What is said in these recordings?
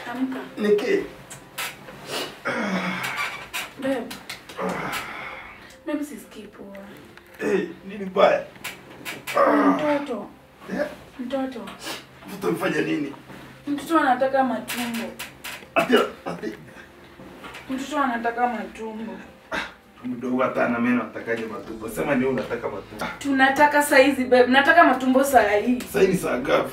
Amka. Niki. Babe. Babe sisikii poa. Eh, nini baya? Mtoto. Eh, Mtoto. mtoto mfanya nini? Mtoto anataka matumbo. Ati ati Mtoto anataka matumbo. mdogo hata ana meno atakaje matumbo? Sema ni wewe unataka matumbo. Tunataka saizi babe. Nataka matumbo saa hii. Sasa ni saa ngapi?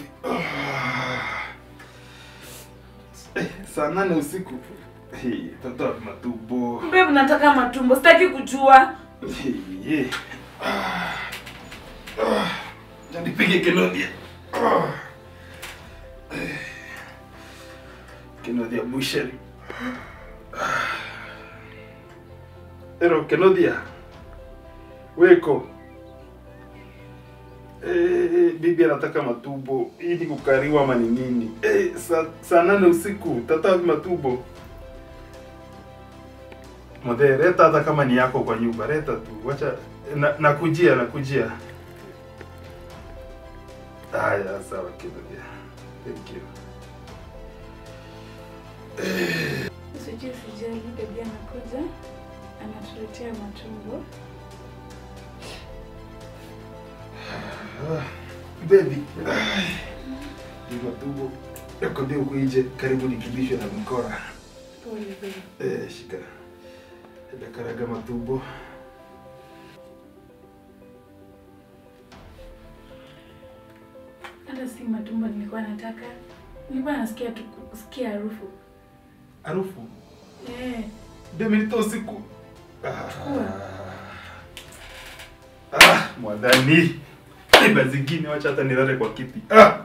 Eh, saa nane usiku. Hey, mtoto wa matumbo. Babe nataka matumbo. Sitaki kujua. Hey, yeah. Ah. Ah. Ja nipige Kenodia. Ah. Eh. Kenodia busheri. Ah. Ero Kenodia. Weko. Eh, bibi anataka matumbo. Hii ni kukariwa ama ni nini? Eh, saa saa nane usiku tata matumbo. Mothe, leta hata kama ni yako kwa nyumba, leta tu. Wacha na, nakujia nakujia. Haya, sawa kidogo. Thank you. Sijui sijali baby anakuja. Anatuletea matumbo. Ah, baby. Ai. Ni matumbo. Yako ndio huko nje karibu nikibishwe na mkora. Pole babe. Eh, shika. Enda karaga matumbo. Hata si matumbo nilikuwa nataka. Nilikuwa nasikia tu kusikia harufu. Harufu. Eh, Baby nito usiku. Ah. Chukua. Ah, mwadhani. Iba zingine wacha hata nilale kwa kiti. Ah.